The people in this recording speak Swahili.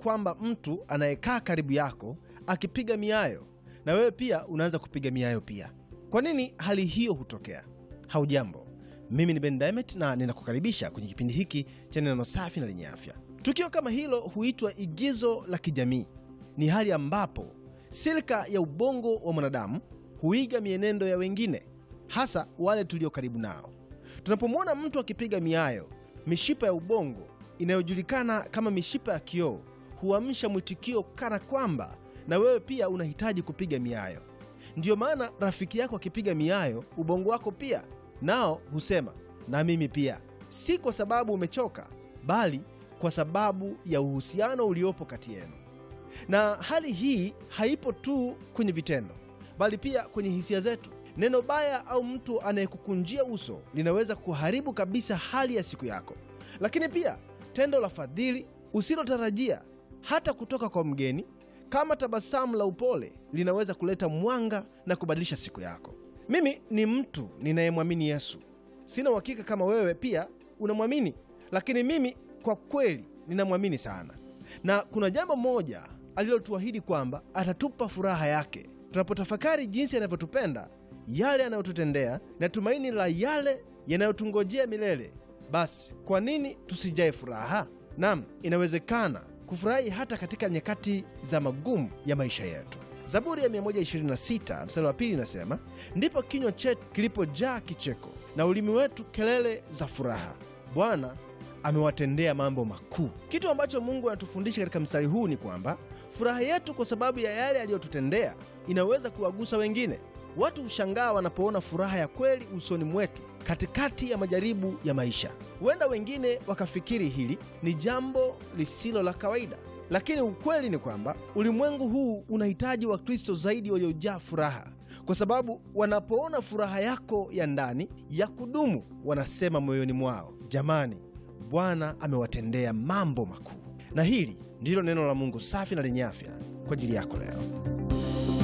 kwamba mtu anayekaa karibu yako akipiga miayo na wewe pia unaanza kupiga miayo pia. Kwa nini hali hiyo hutokea? Haujambo, mimi ni Ben Diamond na ninakukaribisha kwenye kipindi hiki cha neno safi na lenye afya. Tukio kama hilo huitwa igizo la kijamii. Ni hali ambapo silika ya ubongo wa mwanadamu huiga mienendo ya wengine, hasa wale tulio karibu nao. Tunapomwona mtu akipiga miayo, mishipa ya ubongo inayojulikana kama mishipa ya kioo huamsha mwitikio kana kwamba na wewe pia unahitaji kupiga miayo. Ndiyo maana rafiki yako akipiga miayo, ubongo wako pia nao husema na mimi pia, si kwa sababu umechoka, bali kwa sababu ya uhusiano uliopo kati yenu. Na hali hii haipo tu kwenye vitendo, bali pia kwenye hisia zetu. Neno baya au mtu anayekukunjia uso linaweza kuharibu kabisa hali ya siku yako, lakini pia tendo la fadhili usilotarajia hata kutoka kwa mgeni kama tabasamu la upole linaweza kuleta mwanga na kubadilisha siku yako. Mimi ni mtu ninayemwamini Yesu. Sina uhakika kama wewe pia unamwamini, lakini mimi kwa kweli ninamwamini sana, na kuna jambo moja alilotuahidi kwamba atatupa furaha yake tunapotafakari jinsi anavyotupenda, yale anayotutendea na tumaini la yale yanayotungojea milele. Basi kwa nini tusijae furaha? Nam, inawezekana kufurahi hata katika nyakati za magumu ya maisha yetu. Zaburi ya 126 mstari wa pili inasema, ndipo kinywa chetu kilipojaa kicheko na ulimi wetu kelele za furaha. Bwana amewatendea mambo makuu. Kitu ambacho Mungu anatufundisha katika mstari huu ni kwamba furaha yetu kwa sababu ya yale aliyotutendea inaweza kuwagusa wengine. Watu hushangaa wanapoona furaha ya kweli usoni mwetu katikati ya majaribu ya maisha. Huenda wengine wakafikiri hili ni jambo lisilo la kawaida, lakini ukweli ni kwamba ulimwengu huu unahitaji Wakristo zaidi waliojaa furaha, kwa sababu wanapoona furaha yako ya ndani ya kudumu, wanasema moyoni mwao, jamani, Bwana amewatendea mambo makuu. Na hili ndilo neno la Mungu safi na lenye afya kwa ajili yako leo.